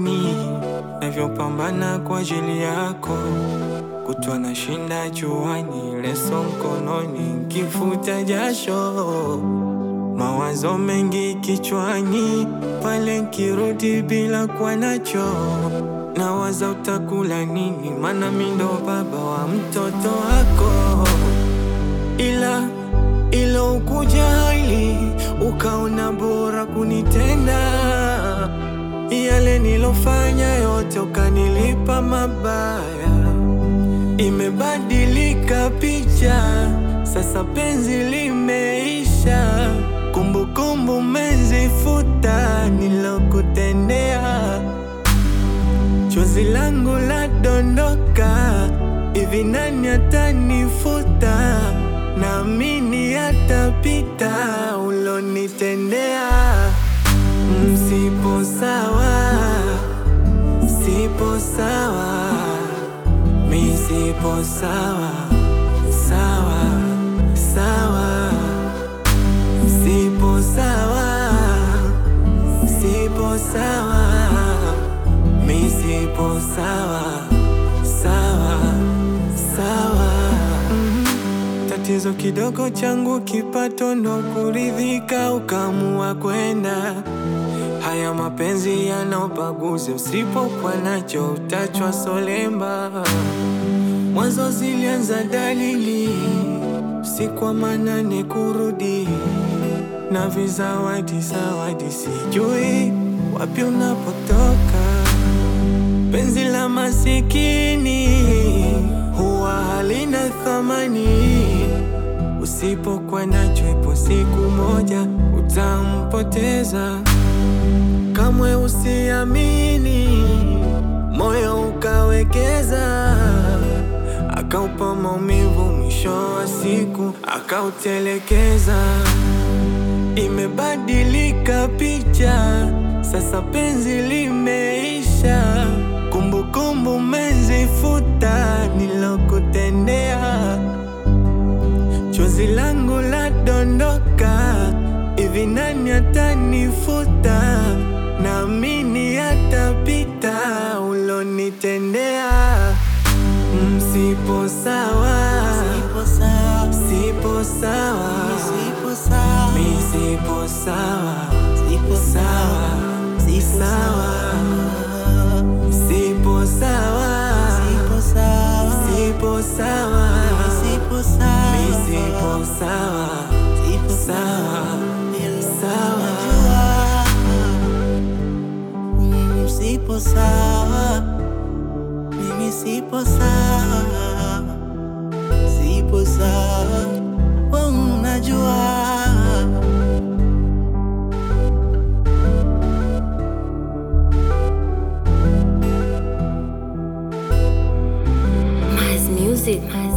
huoni navyopambana kwa ajili yako, kutwa na shinda juani, leso mkononi, kifuta jasho, mawazo mengi kichwani, pale nkirudi bila kuwa nacho, nawaza utakula nini, mana mi ndo baba wa mtoto wako, ila ilo ukuja hali ukaona bora kunitenda yale nilofanya yote ukanilipa mabaya. Imebadilika picha sasa, penzi limeisha, kumbukumbu mezifuta nilokutendea. Chozi langu la dondoka, hivi nani atanifuta? Naamini atapita ulonitendea. Msipo sawa, sipo sawa, mi sipo sawa, sawa, sawa, sipo sawa, sipo sawa, mi sipo sawa, sawa, sawa. Mhm. Tatizo kidogo changu kipato ndo kuridhika, ukamua kwenda Haya mapenzi yana ubaguzi, usipokuwa nacho utachwa solemba. Mwanzo zilianza dalili, usiku wa manane kurudi na vizawadi zawadi, sijui wapi unapotoka. Penzi la masikini huwa halina thamani, usipokuwa nacho, ipo siku moja utampoteza. Kamwe usiamini, moyo ukawekeza, akaupa maumivu, mwisho wa siku akautelekeza. Imebadilika picha sasa, penzi limeisha, kumbukumbu mezifuta nilokutendea. Chozi langu la dondoka, hivi nani atanifuta? Naamini atapita ulonitendea. Msipo sawa, Sipo sawa, sipo sawa, sipo sawa, mi sipo sawa, sipo sawa, sawa, sipo sawa, sipo sawa, sipo sawa, sipo sawa, sipo sawa, mi sipo sawa, sipo sawa, sawa. Mm, sipo sawa, mimi sipo sawa, sipo sawa, wewe unajua. Mas music. Mas